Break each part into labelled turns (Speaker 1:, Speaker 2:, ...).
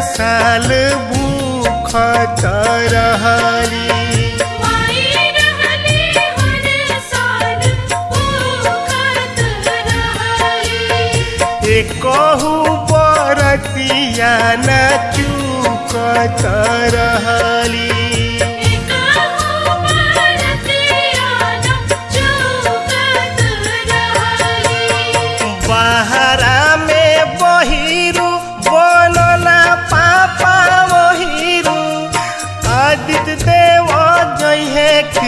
Speaker 1: साल भूख रहली
Speaker 2: माई रहले हर साल भूखत रहली
Speaker 1: एकहु बरतिया न चूकत रहली
Speaker 2: एकहु बरतिया न चूकत रहली
Speaker 1: बहरा में बहिरू बनना पापा बहिरू आदित्य देव जहे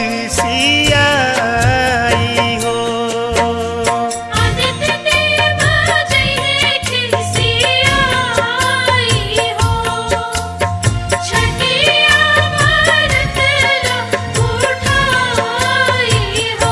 Speaker 1: खिसियाई हो
Speaker 2: आदित्य देव जय खिसियाई हो छठिया भारत ला उठाई हो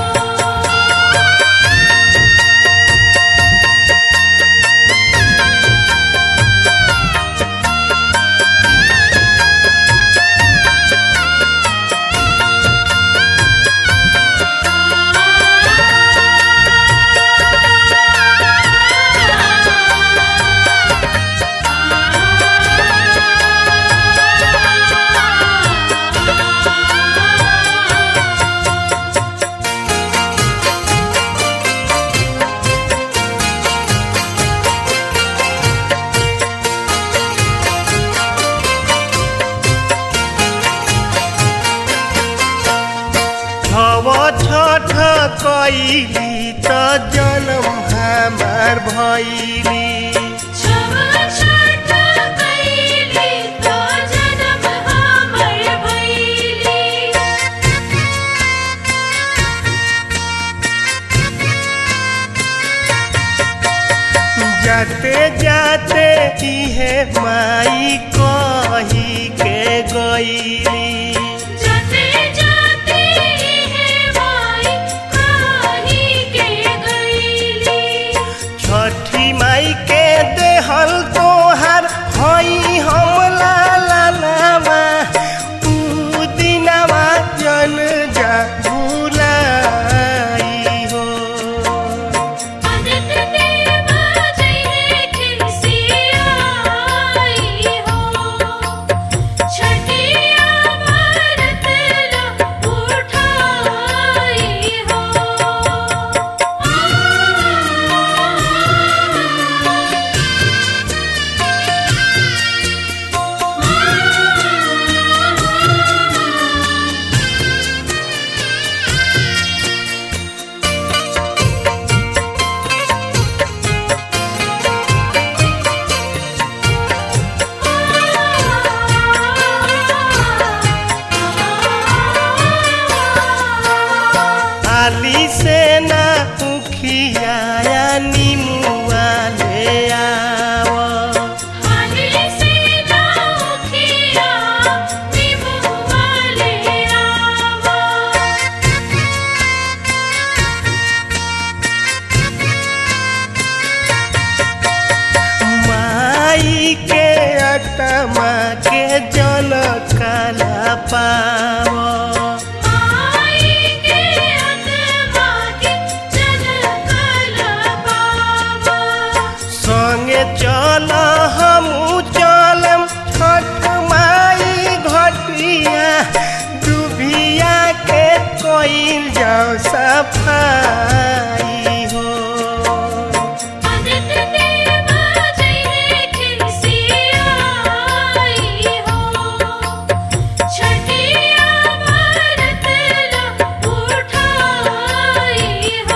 Speaker 1: छव छठ कैली त जनम हमार भैली
Speaker 2: छव छठ कैली तो जनम हमर भैली
Speaker 1: जाते जाते इहे माई कही के गईली
Speaker 2: जाते जाते है माई कही के गईली
Speaker 1: छठी माई के देहल तोहार हई हम लालावा ऊ दिनवा जन जा भुलाई हो
Speaker 2: आदित्य देव जय खिसियाई हो छठिया भारत ला उठाई
Speaker 1: आली से ना उखियाया निमुआ ले आव
Speaker 2: हाली से नाउखिया निमुआ ले आवा
Speaker 1: माई के अतमा के जन काला पाव
Speaker 2: माई के आत्मा के जन कला बाबा
Speaker 1: संगे चल हमू चलम छठ माई घटिया डूबिया के कोई जाओ सफाई हो
Speaker 2: आदित्य देव जय खिसियाई हो छठिया भारत ला उठाई हो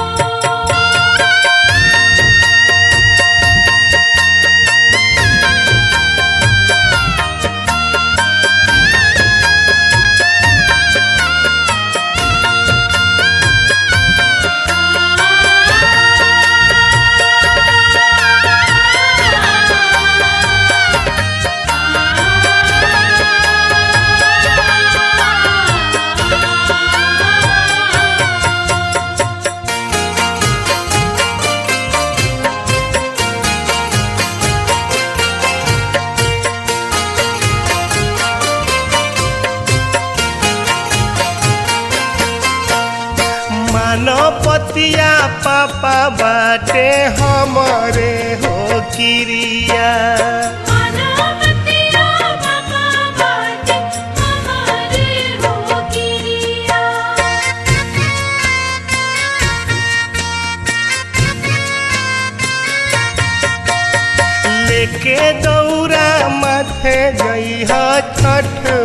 Speaker 1: मानवतिया पापा बाटे हमरे हो किरिया
Speaker 2: मानवतिया
Speaker 1: छठ